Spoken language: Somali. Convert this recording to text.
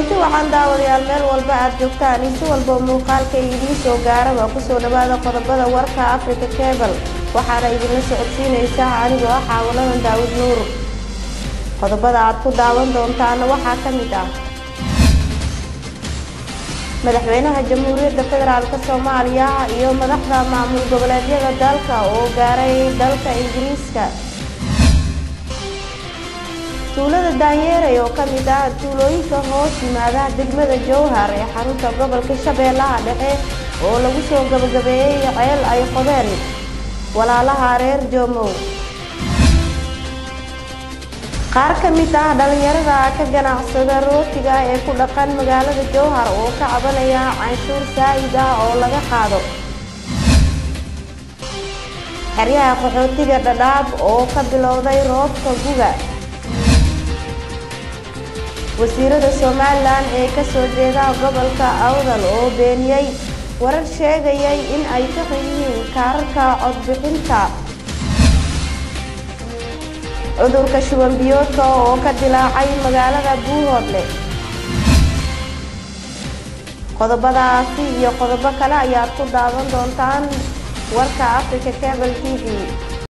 kulanti waxaan daawadayaal meel walba aad joogtaan in si walba muuqaalka idiin soo gaaraba kusoo dhawaada qodobada warka africa cebal waxaana idinla socodsiinaysaa anigoo ah xaawaladan daawud nuur qodobada aad ku daawan doontaana waxaa ka mid ah madaxweynaha jamhuuriyadda federaalk soomaaliya iyo madaxda maamul goboleedyada dalka oo gaaray dalka ingiriiska tuulada daanyeerey oo ka mid ah tuulooyinka hoos yimaada degmada jowhar ee xarunta gobolka shabeellaha dhexe oo lagu soo gabagabeeyey ceel ay qodeen walaalaha reer joomow qaar ka mid ah dhalinyarada ka ganacsada rootiga ee ku dhaqan magaalada jowhar oo ka cabanaya canshuur saa'id ah oo laga qaado xeryaha qaxootiga dhadhaab oo ka bilowday roobka guga wasiirada somalilan ee kasoo jeeda gobolka awdal oo beeniyey warar sheegayay in ay ka yihiin kaararka codbixinta cudurka shuban biyoodka oo ka dilaacay magaalada buuhoodle qodobadaasi iyo qodobo kale ayaad ku daawan doontaan warka africa cebal t v